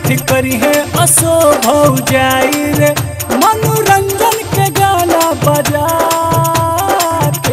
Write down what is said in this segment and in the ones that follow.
छठ करी है असो भौ जाई रे मनोरंजन के गाना बजा के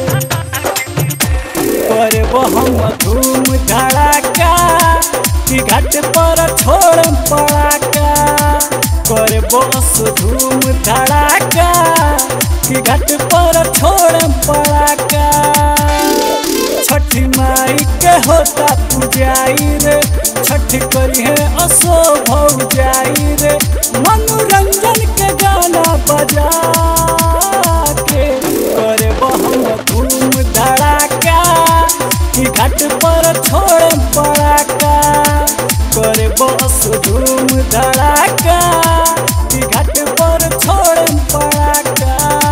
करे हम धूम धड़ाका कि घाट पर छोड़ पड़ाका करे बस धूम धड़ाका कि घाट पर छोड़ पड़ाका छठी माई के होता पुजाई रे छठ करी है असो भौ जाई रे मनोरंजन के गाना बजा के करे हम धूम धड़ाका कि घाट पर छोड़ पड़ाका करे बस धूम धड़ाका कि घाट पर छोड़ पड़ाका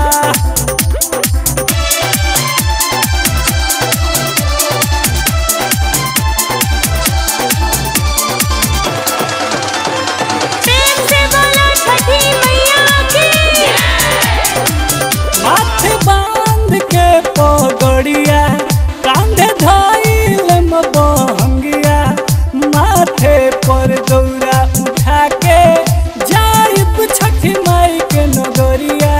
प्रेम से बोलो छठी मैया की हाथ बांध के पगड़िया कांधे धाइल बहंगिया माथे पर दौरा उठा के जाइब छठी माई के नगरिया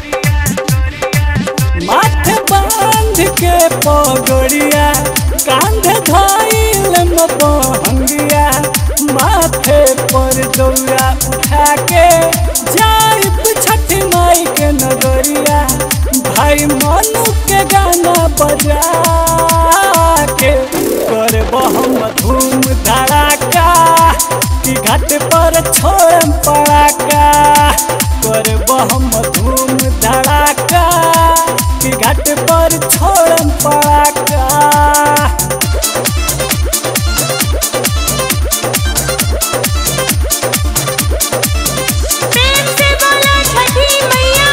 माथे बांध के पगड़िया कांधे धाइल बहंगिया माथे पर दौरा उठा के जाइब छठी माई के नगरिया भाई मनु के गाना बजा के कर हम धूम धड़ाका कि घाट पर छोड़ पड़ाका कर हम धूम धड़ाका कि घाट पर छोड़ पड़ाका प्रेम से बोलो छठी मैया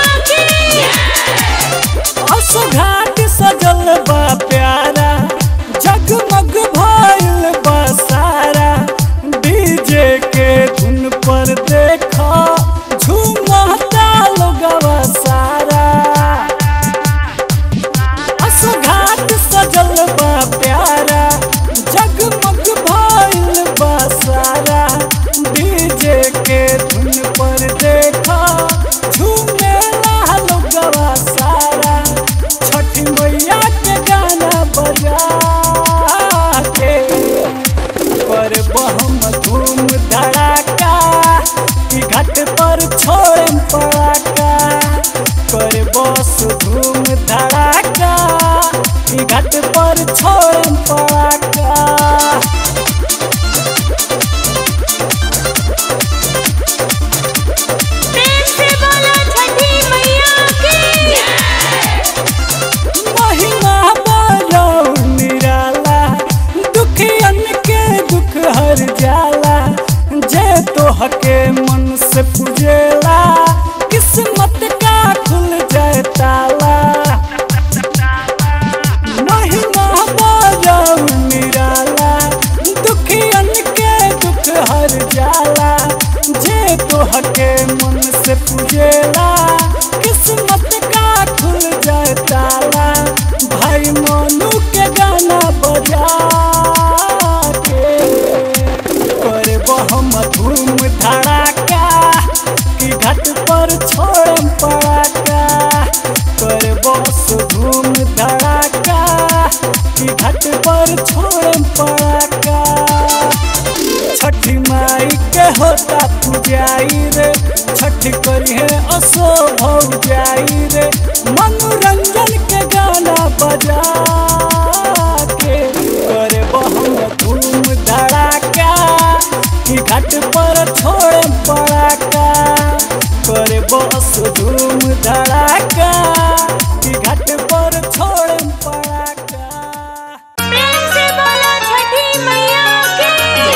की घाट सजल बा प्यारा जगमग भइल बा सारा डीजे के धुन पर देखा झूमता लोगवा सारा असो घाट सजल बा प्यारा जगमग भइल बा सारा डीजे के धुन पर देखा झूमेला लोगवा सारा छठी मैया के गाना बजा के पर बहम धूम धड़ाका कि घाट पर छोड़ पड़ाका कर बस धूम धड़ाका कि घाट पर छोड़ पड़ाका प्रेम से बोलो छठी मैया की महिमा बड़ो निराला दुखियन के दुख हर जाला जे तोहके मन से पूजेला किस्मत का खुल जाए ताला महिमा बड़ो निराला दुखियन के दुख हर जाला जे तोहके मन से पूजेला किस्मत का खुल जाए ताला भाई मोनू के गाना बजा के करे हम धूम धड़ाका कि घाट पर छोड़ पड़ाका करे बस धूम धड़ाका कि घाट पर छोड़ पड़ाका छठी माई के होता पुजाई रे छठी करी है असो भौ जाई रे मनोरंजन के गाना बजा के करे हम धूम धड़ाका कि घाट पर छोड़ पड़ाका करे बस धूम धड़ाका कि घाट पर छोड़ पड़ाका प्रेम से बोलो छठी मैया की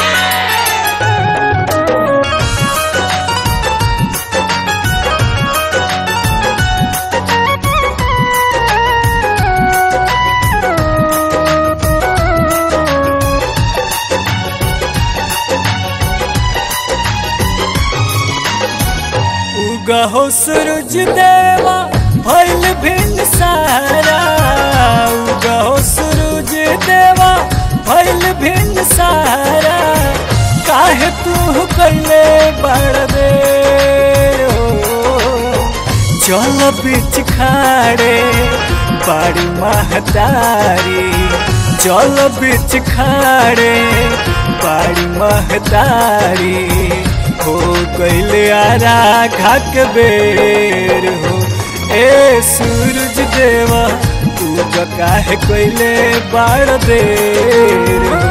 उगहो सूरज देवा भइल भिन सारा उगहो सूरज देवा भइल भिन सारा का काहे तू कैले बड़ दे चल बीच खाड़े बड़ी महतारी चल बीच खाड़े बड़ी महतारी हो कैले आरा घाक बेर हो ए सूरज देवा तू काहे कैले बड़ देर हो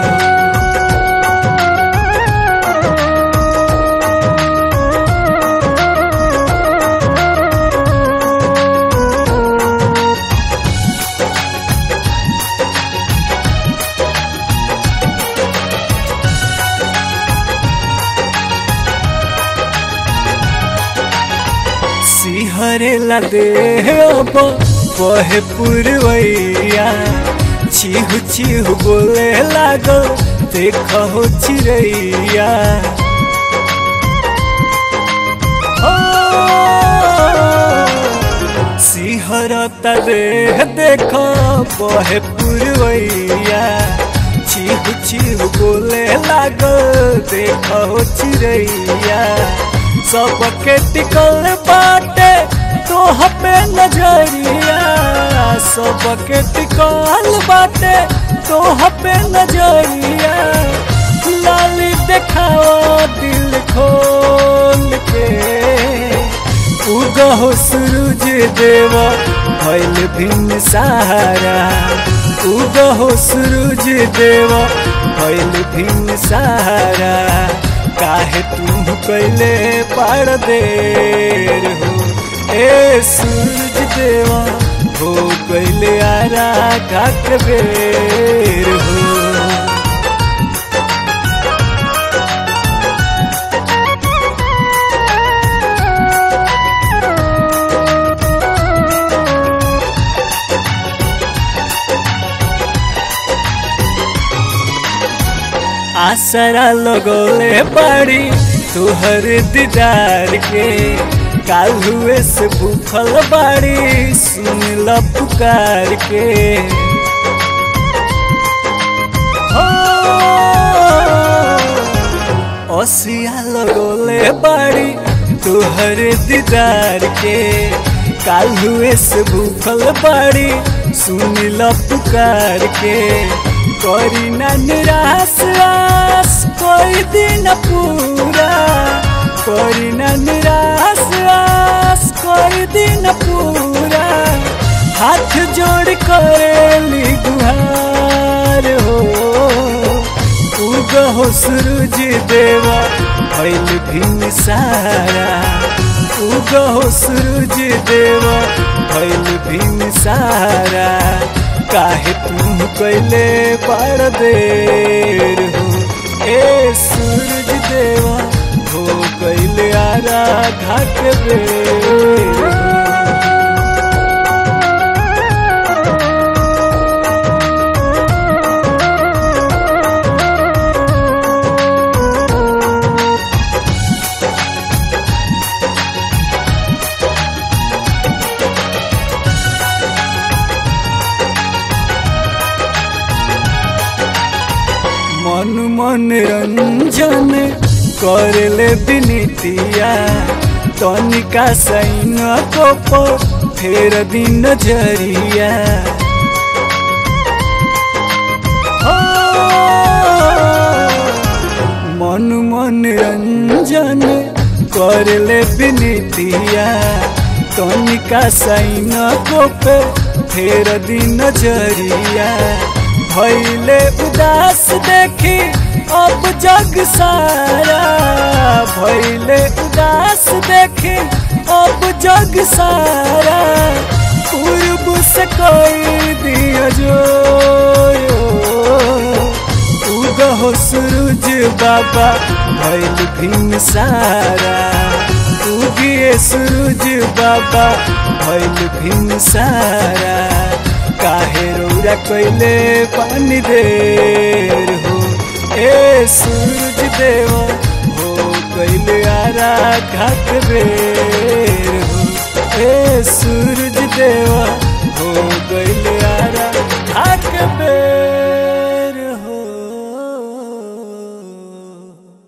सिहरेला देह बहे पुरवैया चिहु चिहु बोले लागो देख हो चिड़ैया ओ, सिहरता देह देख बहे पुरवैया चिहु चिहु बोले लागो देख हो चिड़ैया सबके टिकल बाटे तो पे नजरिया सबके टिकल बाटे तो पे नजरिया लाली देखाओ दिल खोल के उगहो सूरज देवा भैल भिन्न सहारा उगहो सूरज देवा भैल भिन्न सहारा काहे तू कैले पड़ देर हो ए सूरज देवा हो कैले आरा घाट बेर हो आसरा लगोले पड़ी तुहर दीदार के काल हुए से भूखल बाड़ी सुन ल पुकार के हो, ओसिया लगोले बाड़ी तुहर दीदार के काल हुए से भूखल बाड़ी सुन ल पुकार के करी ना निराश आस कोई दिन पूरा करी ना निराश आस कोई दिन पूरा हाथ जोड़ करेली गुहार हो उगहो सूरज देवा भैल भिन्न सारा उगहो सूरज देवा भैल भिन्न सारा काहे तू कैले बड़ देर हो ए सूरज देवा हो कैले आरा घाट बेर हो मन मन रंजन करले बिनितिया तनिका सैन को फेर दिन नजरिया हो, मन मन रंजन करले बिनितिया तनिका सैन को फेर दिन नजरिया भैले उदास देखी अब जग सारा भैले उदास देखी अब जग सारा पूर्व से कोई दिया जो उगहो सूरज बाबा भैल भिन्न सारा उगिए सूरज बाबा भैल भिन्न सारा काहे रौरा कैले पानी देर हो ए सूरज देवा हो कैले आरा घाट बेर हो ए सूरज देवा